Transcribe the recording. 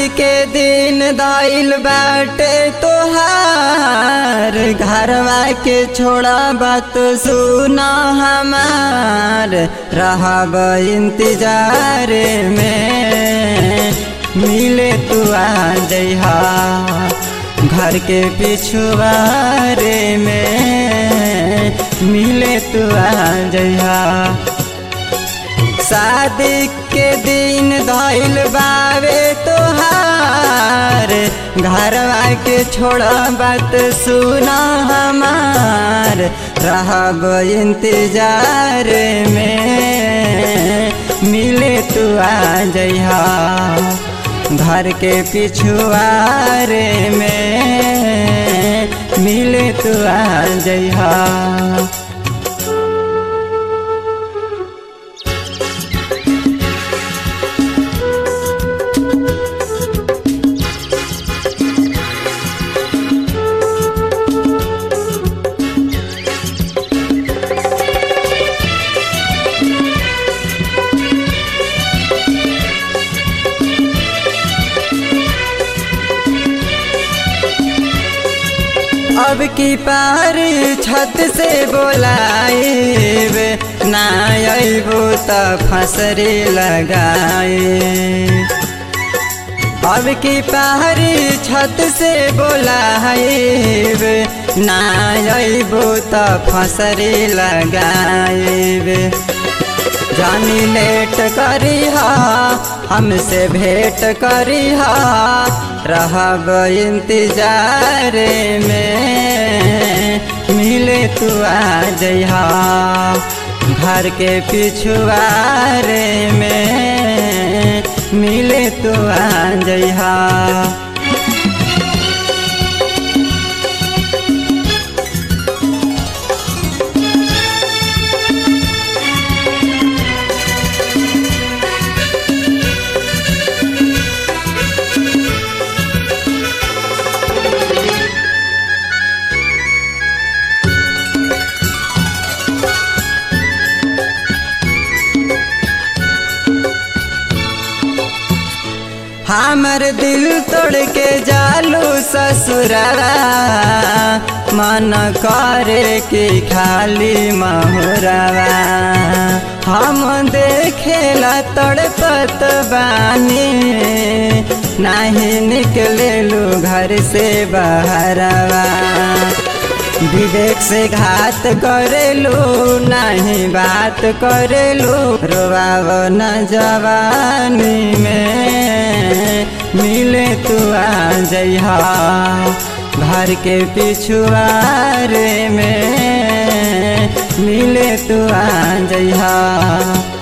शादी के दिन दाइल बाटे तोहार घरवा के छोड़ा बात सुना हमार रहब इंतजार में मिले तू आ जइहा घर के पिछुआरे में मिले तू आ जइहा शादी के दिन धैल बावे तोहार घरवा के छोड़ बात सुना हमार रहब इंतजार में मिले तू आ जइहा घर के पिछुआरे में मिले तू आ जइहा अब की पार छत से बोलाएब ना अबो त फसरे लगाए अब की पार छत से बोलाएब ना अबो त फसरे लगाएब जानी लेट करी हमसे भेंट करी रहब इंतजार में मिले तू आ जइहा घर के पिछुआरे में मिले तू आ जइहा हमर दिल तोड़ के जालू ससुरवा मन करे कि खाली महुरवा हम देखेला तड़पत बानी नहीं निकलेलू घर से बहरवा विवेक से घात करेलू नहीं बात करेलू रोवाव न जवानी में मिले तू आ जइहा घर के पिछुआरे में मिले तू आ जइहा